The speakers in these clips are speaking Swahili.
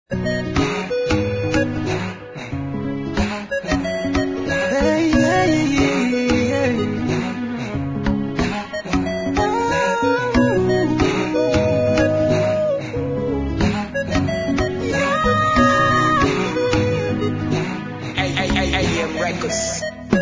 Hey, hey, hey. AM Records.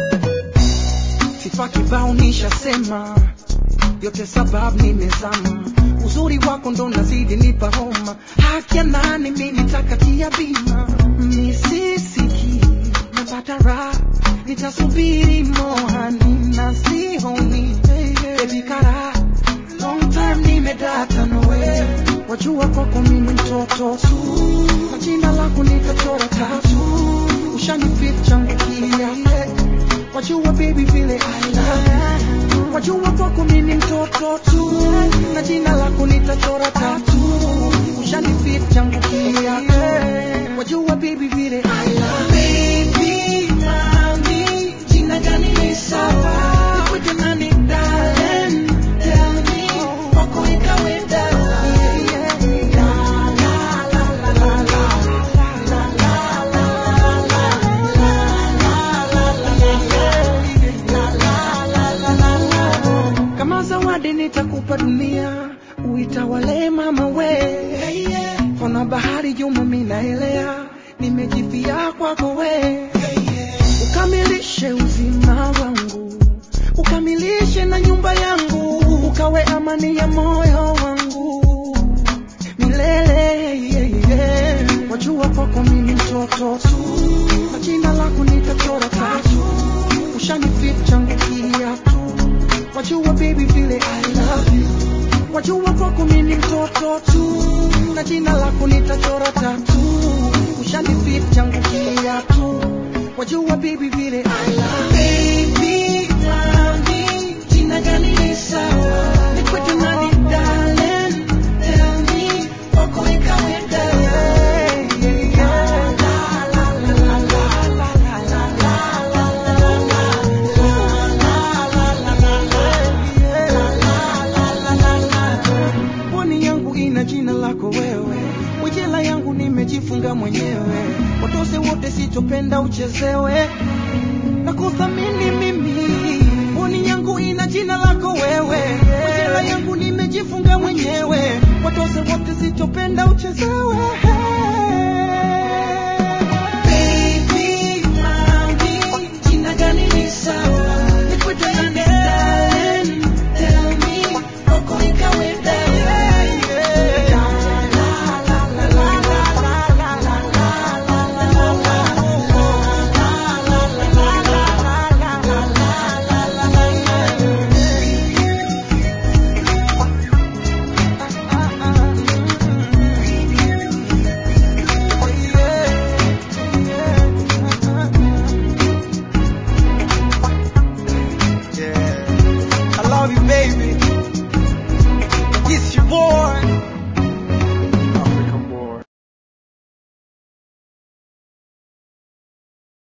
Sifa kibao nishasema, yote sababu nimezama. Uzuri wako ndo nazidi nipa homa, haki ya nani mimi takatia bima. Misisiki napata raha, nitasubiri mohani na sihoni baby kara long time nimedata nawe, wajua kwako mimi mtoto tu, na jina lako nikachora tatu, ushanifit changu kia wajua baby vile I love you. wajua kwako mimi mtoto tu na jina lako nitachora tatu ushanifit changu kia wajua baby vile I love you. baby nani jina gani ni sawa nikwite nani darling tell me kwako ikawe dawa La, la, la, la, la, la. kama zawadi nitakupa dunia uitawale mama we kona bahari juma minaelea nimejifia kwako we ukamilishe uzima wangu ukamilishe na nyumba yangu ukawe amani ya moyo wangu milele wajua kwako mimi mtoto tu na jina lako nitachora tatu ushanifit changu kiatu wajua baby vile I love you wajua kwako mimi mtoto tu na jina lako nitachora tatu ushanifit changu kiatu wajua baby vile I love you baby nani jina gani ni sawa nikwete nani darling tell me kwako ikawe dawa La, la, la, la, la, la, la, la, la, la, pwani yangu ina jina lako wewe mwijela yangu nimejifunga mwenyewe watose wote sitopenda uchezewe na kuthamini mimi pwani yangu ina jina lako wewe mwijela yangu nimejifunga mwenyewe watose wote sitopenda uchezewe